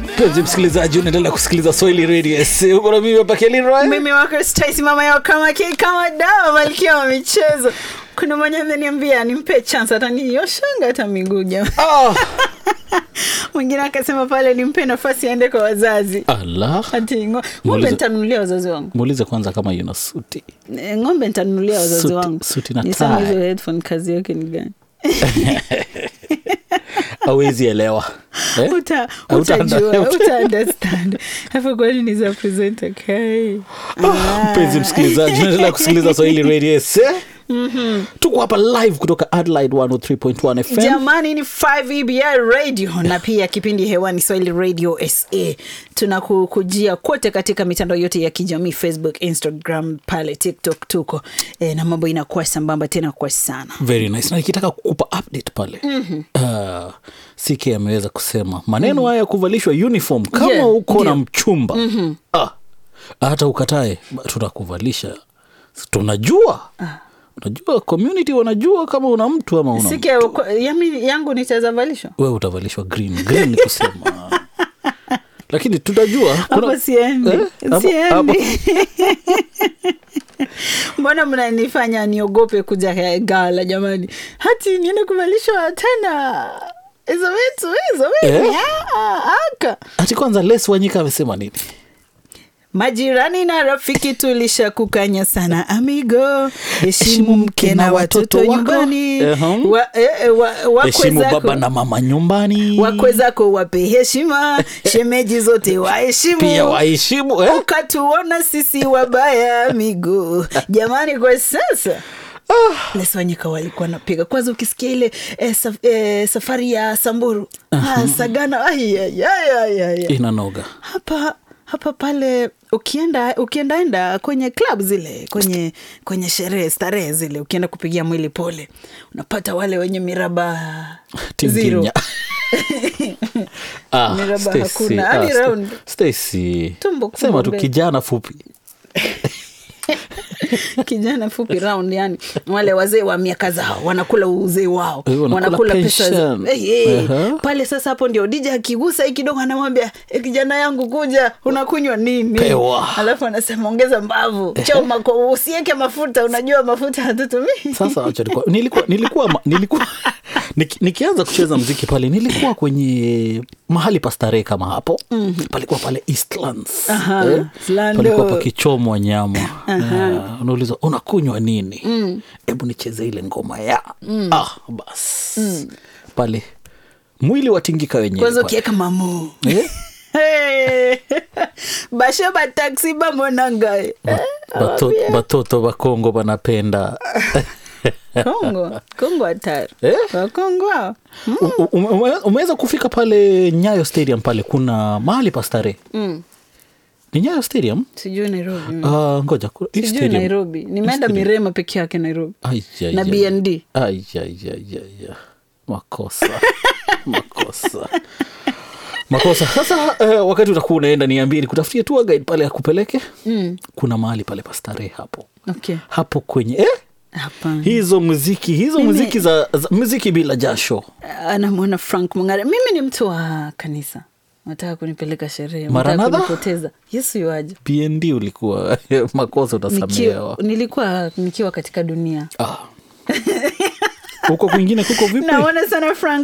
mpenzi msikilizaji unaendelea kusikiliza swahili radio SC. uko na mimi hapa Kelly Roy. mimi wako Stacy mama yao kama ki kama dawa malkia wa michezo kuna mwenye ameniambia nimpe chance hata niyoshanga hata miguu jamaa Ah, mwingine akasema pale nimpe nafasi aende kwa wazazi ala ati ngo- ng'ombe Muulize- nitanunulia wazazi wangu muulize kwanza kama yuna suti Eh, ng'ombe nitanunulia wazazi Suti- wangu suti na nisema tie. hizo headphone kazi yake ni gani awezi elewa eh? Uta- Uta- utajua uta- uta understand hapo kwani ni za present okay Ah, mpenzi msikilizaji unaendelea kusikiliza swahili radio SC. tuko hapa live kutoka adelaide 103.1 fm jamani ni 5 EBI radio na pia kipindi hewani swahili radio sa tunakukujia kote katika mitandao yote ya kijamii facebook instagram pale tiktok tuko e, na mambo inakuwa sambamba tena kwa sana very nice na nikitaka kukupa update pale mm-hmm. uh, ck ameweza kusema maneno mm-hmm. haya ya kuvalishwa uniform kama Yeah, uko na ndio. mchumba mm-hmm. ah, hata ukatae ba- tutakuvalisha tunajua unajua community wanajua kama una mtu ama una sike yami yangu nitazavalishwa we utavalishwa green green ni kusema lakini tutajua hapo siendi Eh? Hapo- siendi hapo- mbona mnanifanya niogope kuja gala jamani hati niende kuvalishwa tena hizo vitu hizo vitu Eh? Ah, aka ati kwanza les wanyika amesema nini majirani na rafiki tulisha kukanya sana amigo heshimu mke na watoto wako. nyumbani Ehum. wa, eh, eh, wa, wakwe heshimu zako- baba na mama nyumbani wakwe zako wape heshima shemeji zote waheshimu pia waheshimu eh? ukatuona sisi wabaya amigo jamani kwa sasa leswanyika walikuwa napiga kwanza ukisikia ile eh, saf, eh, safari ya samburu ah, sagana ai, ai, ai, ai, ai. inanoga hapa hapa pale ukienda ukiendaenda kwenye club zile kwenye kwenye sherehe starehe zile ukienda kupigia mwili pole unapata wale wenye miraba zero tinginya Ah, Miraba Stacy, hakuna, ah, hadi Sta- round. Stacy. Tumbo kubwa sema tu mbele. kijana fupi kijana fupi round yani wale wazee wa miaka zao wanakula uzee wao Eh, wanakula wanakula pesa za- pension. Eh, eh. Aha. pale sasa hapo ndio dija akigusa hii kidogo anamwambia e, kijana yangu kuja unakunywa nini Pewa. alafu anasema ongeza mbavu choma kwa usieke mafuta unajua mafuta hatutumii sasa acha nilikuwa nilikuwa nilikuwa, ma- nilikuwa niki, nikianza kucheza mziki pale nilikuwa kwenye mahali pa starehe kama hapo mm-hmm. palikuwa pale Eastlands Aha, Slando. palikuwa pakichomwa nyama uh, unauliza unakunywa nini hebu nicheze ile ngoma ya ah, bas pale mwili watingika wenyewe kwanza pale. ukiweka mamu Eh? Hey. bashe bataksi bamonangae Bato- batoto bakongo banapenda kongo kongo hatari Eh? wakongo hao U- ume- ume- umeweza kufika pale nyayo stadium pale kuna mahali pa starehe mm. ni nyayo stadium sijui nairobi mm. Ah, ngoja ku- hii sijui stadium- nairobi nimeenda mirema peke yake nairobi Ai, ai, na ai. bnd Ai, ai, ai, ai, ai. makosa makosa makosa sasa eh, wakati utakuwa unaenda niambie nikutafutie tour guide pale akupeleke mm. kuna mahali pale pa starehe hapo okay hapo kwenye eh? hapana hizo muziki hizo Mimi- muziki za, za muziki bila jasho anamwona frank mungare mimi ni mtu wa kanisa nataka kunipeleka sherehe nataka Maranatha? kunipoteza yesu yuaje pnd ulikuwa makosa nikiwa, utasamehewa nilikuwa nikiwa katika dunia ah. huko kwingine kuko vipi naona sana frank